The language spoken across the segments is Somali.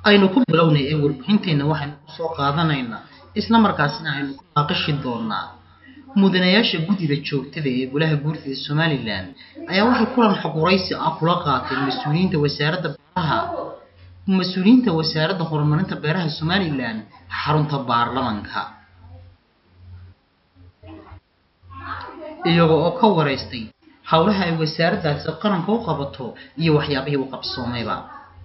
aynu ku bilownay ee warbixinteenna waxaynu kusoo qaadanaynaa isla markaasina aynu ku naaqishi doonaa mudanayaasha guddida joogtada ee golaha guurtida somalilan ayaa waxay kulan xoguraysi ah kula qaateen mas-uuliyiinta wasaaradda beeraha mas-uuliyiinta wasaaradda horumarinta beeraha somalilan xarunta baarlamanka iyaga oo ka wareystay howlaha ay wasaaraddaasi qaranka u qabato iyo waxyaabihii u qabsoomayba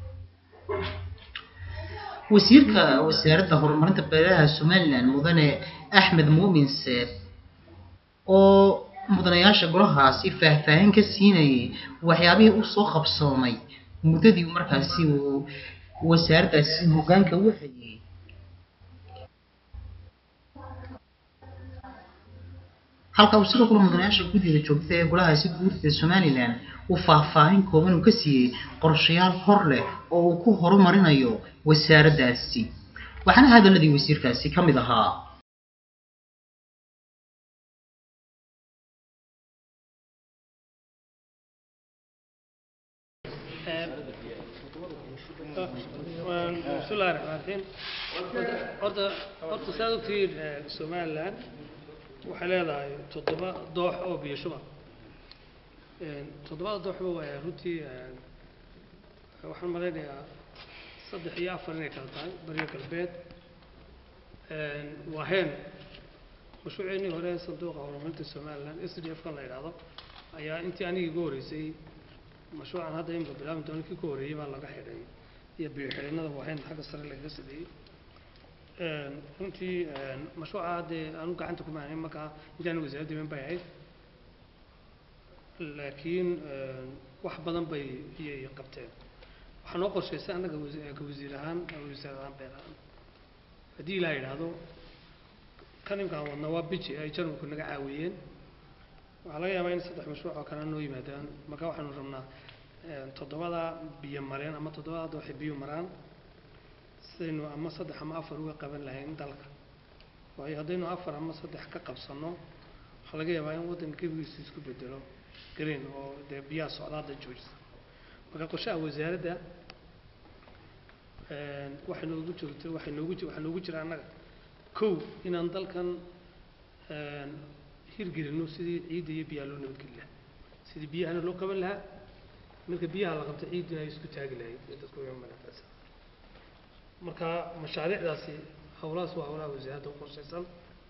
wasiirka wasaaradda horumarinta beeraha somalilan mudane axmed muumin seeb oo mudanayaasha golahaasi faahfaahin ka siinayay waxyaabihii u soo qabsoomay muddadii markaasi uu wasaaraddaasi hoggaanka u hayay halka uu sidoo kale mudanayaasha guddida joogta ee golahaasi guurtida somalilan uu faahfaahin kooban uu ka siiyey qorshayaal hor leh oo uu ku horumarinayo wasaaraddaasi waxaana hadaladii wasiirkaasi ka mid ahaa bismillahi raxmaan raxiim horta horta saad ogtihiin somalilan waxay leedahay toddoba doox oo biyo shuba toddobada dooxba waa runtii waxaan malaynayaa saddex iyo afar inay kala tahay bariga galbeed waa heen mashruuceennii hore sanduuqa horumarinta somalilan s d f kan la yidhaahdo ayaa intii anigii igu horreysay mashruucan hadda imika bilaabi doono kii ku horreeyey baa laga xidhay iyo biyo xidhinnada waa heen xagga sare lagaga sameeyey runtii mashruuca haddee aanu gacanta kuma hayn markaa intaani wasaaradda iman bay ahayd laakiin wax badan bay iyay qabteen waxaa noo qorshaysay annaga ka wasiir ahaan wasaar ahaan beer ahaan haddii ilaa yidhaahdo kan imkaan wadna waa biji ay jarmalku naga caawiyeen waxaa laga yaabaa in saddex mashruuc oo kale noo yimaadaan marka waxaanu rabnaa toddobada biyo mareen ama toddobada hadda waxay biyo maraan sidaynu ama saddex ama afar uga qaban lahayn dalka waayo haddaynu afar ama saddex ka qabsanno waxaa laga yaabaa in waddanka gebigiisu isku bedelo green oo dee biyaha socdaada joojisa marka qorshaha wasaaradda waxay noogu joogto waxay noogu waxaa noogu jira annaga kow inaan dalkan hirgelino sidii ciidda iyo biyaha loo nabadgeli lahaa sidii biyahana loo qaban lahaa marka biyaha la qabto ciiddina ay isku taagi lahayd ee dadku imanaysa marka mashaariicdaasi howlahaas waa howlaha wasaaradda u qorshaysan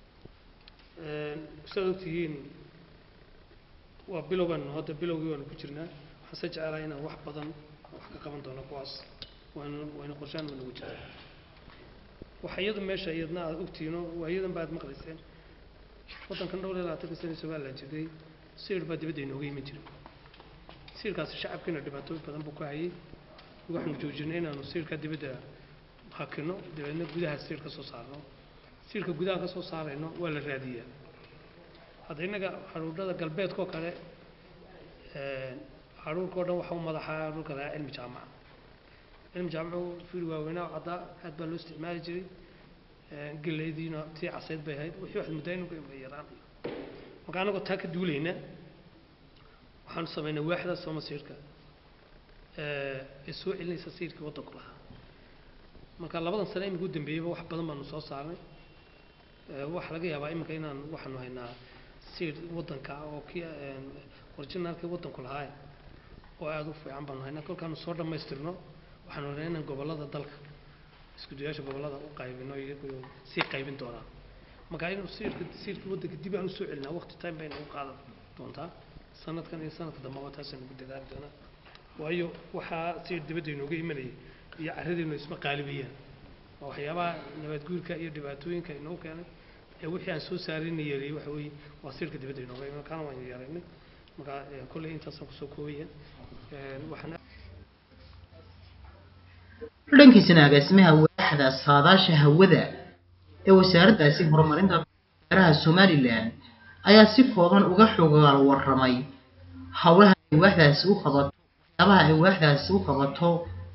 sidaad ogtihiin waa bilowgan hadda bilowgii waanu ku jirnaa waxaan se jecelahay inaan wax badan wax ka qaban doono kuwaas waanu waynu qorshaan wanugu jiraa waxa iyadu meesha iyadna aad ogtihiino waa iyadan ba aad maqlayseen waddankan dhowr iyo labaatanka sana somalilan jirtay siir baa dibadda inooga iman jiray siirkaasi shacabkiina dhibaatooyin badan buu ka hayay waxaanu joojinay inaanu siirka dibadda hakino dabeedna gudaha siir ka soo saarno siirka gudaha ka soo saarayno waa la raadiyaa hadda innaga xaruurada galbeedkoo kale xaruurkao dhan waxa u madaxaa dhulka lahaa cilmi jaamaca cilmi jaamacu fiil waaweynaa caddaa aad baa loo isticmaali jiray gelaydiina tii casayd bay ahayd wixii waxaad muddaa inuu ka yaraanayo marka annagoo taa ka duulayna waxaanu samaynay waaxda sooma siirka ee soo celinaysa siirkii waddanku lahaa marka labadan sane imika u dambeeyeyba wax badan baanu soo saarnay waxaa laga yaabaa iminka inaan waxaanu haynaa siir waddanka oo kii originaalkii waddanku lahaa oo aada u fiican baanu haynaa kolkaanu soo dhammaystirno waxaanu haynaa inaan gobollada dalka isku dayaasha gobollada u qaybino iyagu sii qaybin doonaa marka inuu siirka siirkii waddanka dib aan usoo celinaa waqti time bayna u qaadan doontaa sanadkan iyo sanadka dambaba taasaan ugu dadaali doonaa waayo waxaa siir dibadda inooga imanayay iyo carradeennu isma qaalibayaan waa waxyaabaha nabadguurka iyo dhibaatooyinka inoo keenay ee wixii aan soo saarayna yareeyey waxa weeye waa siirka dibadda inooga iman kaana waan yaraynay marka kolley intaasaan kusoo koobaya waxaan dhankiisana agaasimaha waaxda saadaasha hawada ee wasaaraddaasi horumarinta beeraha somalilan ayaa si kooban uga xogaal warramay howlaha ay waaxdaasi u qabato waxyaabaha ay waaxdaasi u qabato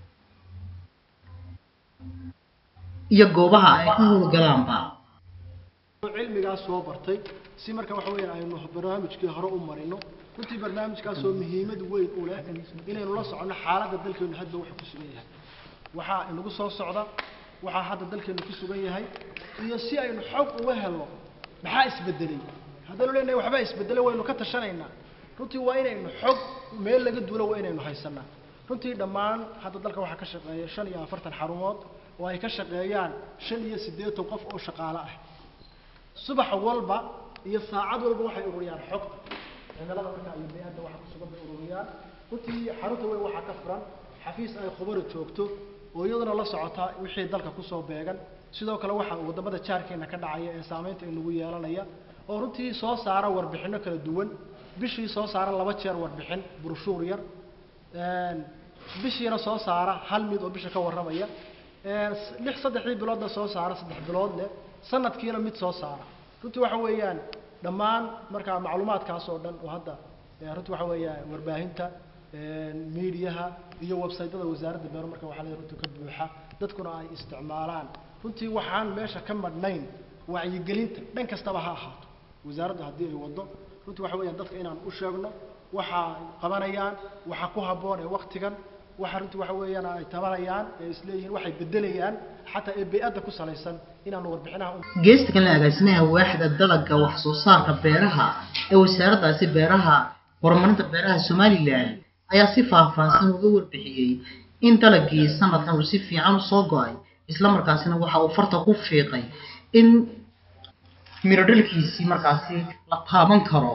iyo goobaha ay ka howlgalaanba cilmigaas soo bartay si marka waxa weeye aynu barnaamijkii hore u marino runtii barnaamijkaasoo muhiimad weyn u leh inaynu la soconno xaaladda dalkeenu hadda wuxuu ku sugan yahay waxaa inagu soo socda waxaa hadda dalkeenu ku sugan yahay iyo si aynu xog uga helno maxaa isbedelay haddaynu leenahay waxbaa isbedelay waynu ka tashanaynaa runtii waa inaynu xog meel laga duulo waa inaynu haysanaa runtii dhammaan hadda dalka waxaa ka shaqeeya shan iyo afartan xarumood oo ay ka shaqeeyaan shan iyo siddeetan qof oo shaqaale ah subax walba iyo saacad walba waxay ururiyaan xogta cimilada markaa iyo bey-adda waxa ku sugan bay ururiyaan runtii xarunta weyn waxaa ka furan xafiis ay khubaro joogto oo iyaduna la socota wixii dalka kusoo beegan sidoo kale waxaa wadamada jaarkeena ka dhacaya ee saameynta inagu yeelanaya oo runtii soo saara warbixino kala duwan bishii soo saara laba jeer warbixin burshuur yar bishiina soo saara hal mid oo bisha ka warramaya lix saddexdii biloodna soo saara saddex bilood leh sanadkiina mid soo saara runtii waxa weeyaan dhammaan markaa macluumaadkaas oo dhan oo hadda runtii waxa weeyaan warbaahinta miidiyaha iyo websaytyada wasaaradda beero marka waxaa leeyahay runtii ka buuxa dadkuna ay isticmaalaan runtii waxaan meesha ka madhnayn wacyigelinta dhan kastaba ha ahaato wasaaradda haddii ay waddo runtii waxa weeyaan dadka inaan u sheegno waxa ay qabanayaan waxa ku habboon ee waktigan waxa runtii waxa weeyaan ay tabanayaan ee isleeyihiin waxay bedelayaan xataa ee bey-adda ku salaysan inaanu warbixinaha u geesta kale agaasimaha waaxda dalagga wax soo saarka beeraha ee wasaaraddaasi beeraha horumarinta beeraha somalilan ayaa si faahfaahsan uga warbixiyey in dalagii sanadkan uu si fiican usoo go-ay islamarkaasina waxa uu farta ku fiiqay in miro dhalkiisii markaasi la taaban karo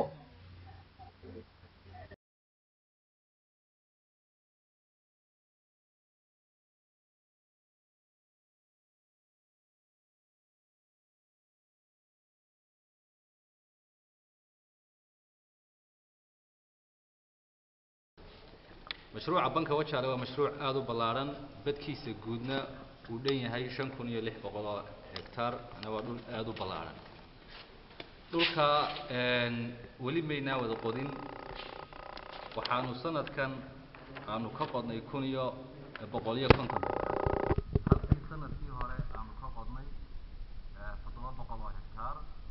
mashruuca banka wajaale waa mashruuc aada u ballaadhan badkiisa guudna uu dhan yahay shan kun iyo lix boqol oo hectaar ana waa dhul aada u ballaadhan dhulka weli maynaa wada qodin waxaanu sanadkan aanu ka qodnay kun iyo boqol iyo konton halkii sanadkii hore aanu ka qodnay toddoba boqol oo hectaar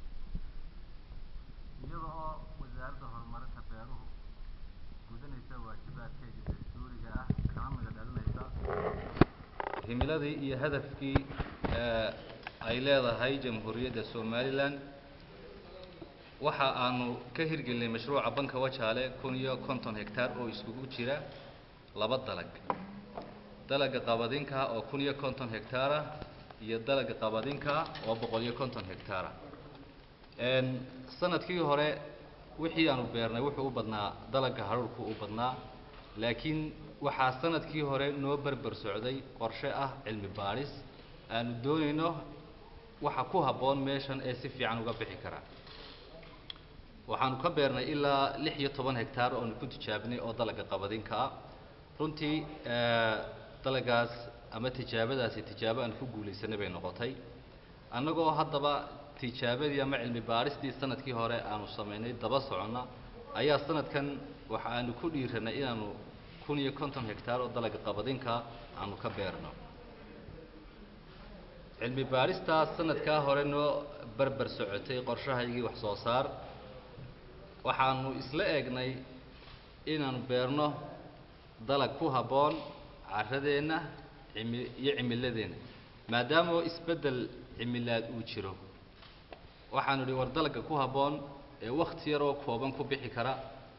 iyada oo wasaaradda horumarinta beeruhu gudanaysa waajibaadkeedii dastuuriga ah kana mida dhalinaysa himiladii iyo hadafkii ay leedahay jamhuuriyadda somalilan waxa aanu ka hirgelinay mashruuca banka wajaale kun iyo konton hectaar oo iskugu jira laba dalag dalaga qabadinka oo kun iyo konton hectaara iyo dalaga qabadinka oo boqol iyo konton hectaara sanadkii hore wixii aanu beernay wuxuu u badnaa dalaga haruurku u badnaa laakiin waxaa sanadkii hore noo berber socday qorshe ah cilmi baadhis aanu doonayno waxa ku habboon meeshan ee si fiican uga bixi kara waxaanu ka beernay ilaa lix iyo toban hectaar oonu ku tijaabinay oo dalaga qabadinka ah runtii dalagaas ama tijaabadaasi tijaabo aan ku guulaysanay bay noqotay annagoo haddaba tijaabadii ama cilmi baadhistii sanadkii hore aanu samaynay daba soconna ayaa sanadkan waxa aanu ku dhiiranay inaanu kun iyo konton hectaar oo dalaga qabadinka aanu ka beerno cilmi baadhistaas sanadkaa hore noo berber socotay qorshahaygii wax soo saar waxaanu isla eegnay inaanu beerno dalag ku habboon carradeenna cimi iyo cimiladeenna maadaama isbeddel cimilaad uu jiro waxaanu idhi war dalagga ku habboon ee wakti yaroo kooban ku bixi kara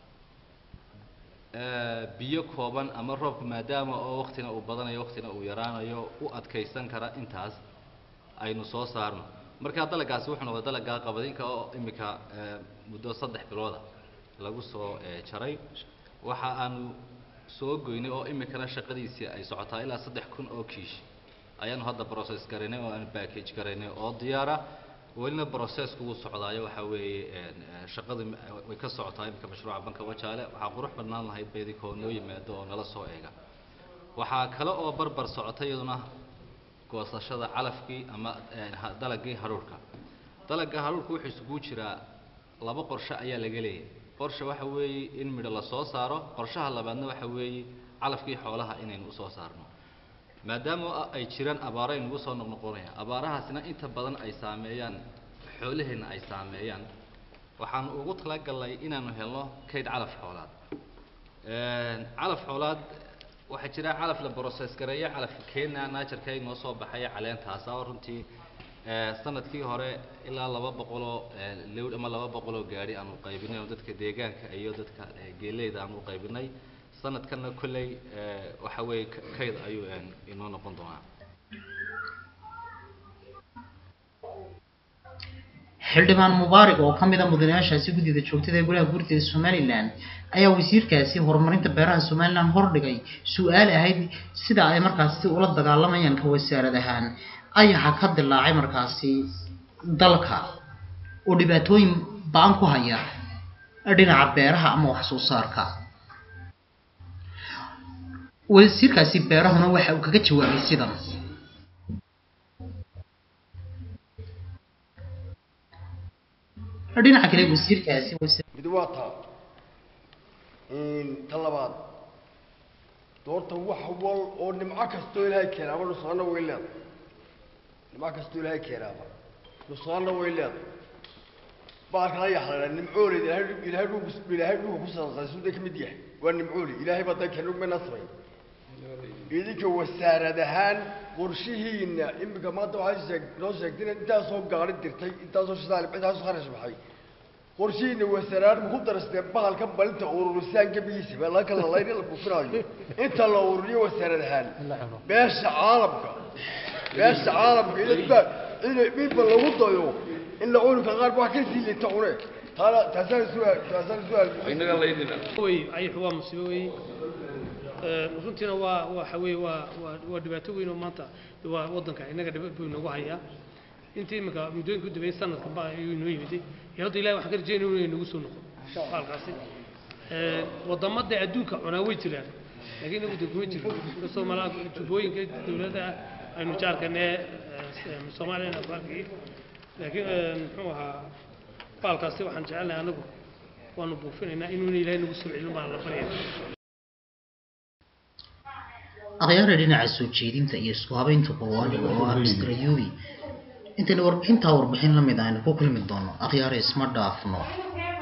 biyo kooban ama roobku maadaama oo waktina uu badanayo waktina uu yaraanayo u adkaysan kara intaas aynu soo saarno markaa dalagaasi wuxuu noqday dalaggaa qabadinka oo imika muddo saddex bilooda lagu soo jaray waxa aanu soo goynay oo imikana shaqadiisii ay socotaa ilaa saddex kun oo kiish ayaanu hadda process garaynay oo aanu package garaynay oo diyaara welina processku wuu socdaayo waxa weeye shaqadu way ka socotaa imika mashruuca banka wajaale waxaa qurux badnaan lahayd beedikoo noo yimaado oo nala soo eega waxaa kale oo barbar socotay iyaduna goosashada calafkii ama dalagii haruurka dalagga haruurka wuxuu isugu jiraa laba qorshe ayaa laga leeyahay qorshe waxa weeye in midho la soo saaro qorshaha labaadna waxa weeye calafkii xoolaha inaynu usoo saarno maadaama ay jiraan abaaro aynugu soo noqnoqonayaan abaarahaasina inta badan ay saameeyaan xoolaheenna ay saameeyaan waxaanu ugu talagalnay inaanu helno kayd calaf xoolaad calaf xoolaad waxaa jira calaf la process gareeyo calafka kenya naajarka inoo soo baxaya caleentaas oo runtii eh, sanadkii hore ilaa laba boqoloo eh, lewd ama laba boqoloo gaari aanu qaybinay oo dadka deegaanka iyo dadka eh, geeleyda aanu qaybinay sanadkanna kolley eh, waxa weeye ka- kayd ayuu eh, inoo noqon doonaa xildhibaan mubaarak oo ka mid a mudanayaashaasi guddida joogtada ee golaha guurtida somalilan ayaa wasiirkaasi horumarinta beeraha somalilan hordhigay su-aal ahayd sida ay markaasi ula dagaalamayaan ka wasaarad ahaan ayaxa ka dilaacay markaasi dalka oo dhibaatooyin ba-an ku haya dhinaca beeraha ama wax soo saarka wasiirkaasi beerahuna waxa uu kaga jawaabay sidan dhinaca kale wasiirkaasi wasa- mid waa taa ta labaad doorta wax wal oo nimco kastoo ilaahay keenaaba nusaanna way leedahay nimco kastoo ilaahay keenaaba nusaanna way leedahay baalkan ayaa xalaala nimcoolid ilaahay ilaahay dhugu ilaahay dhugu ku saabsan suuda ka mid yahay waa nimcooli ilaahay baa dan keenug ma nasray idinka wasaarad ahaan qorshihiina imika maanta waxay sheeg noo sheegtay in intaasoo gaari dirtay intaasoo shidaal intaasoo kharash baxay qorshihiina wasaarad ma ku darastee bahalka balinta ururisaan gebigiisa baa laga kala layna la bufinaayo inta la ururiyo wasaarad ahaan beesha caalamka beesha caalamka idinba in midba lagu dayo in la cunka qaar wax ka sii lita cune taana taasaan su'aal taasaan su'aal wey ayaxu waa musiibo weeye Ee, runtiina waa waxa weeye waa waa waa dhibaato weyn oo maanta waa waddanka innaga dhibad buu inoogu hayaa intii iminka muddooyinka u dambeeyey sanadka ba ayuu inoo yimiday iyo hadda ilahi waxaan ka rajeynaya inuu inagu soo noqo baalkaasi Ee, wadamada adduunka cunaa way jiraan laakiin inagu de kuma jiro inkastoo malaa jubbooyinka dowladda aynu jaarkanee soomaaliyana baalkii laakiin ee, muxuu ahaa baalkaasi waxaan jecelnahay anagu waanu buufinaynaa inuuna ilaahay nagu soo celin baan la baryaya akhyaara dhinaca soo jeedinta iyo isku habeynta qawaaniga oo ah mr ayubi intayna warbixintaa warbixin la mid aynu ku kulmi doono akhyaara isma dhaafno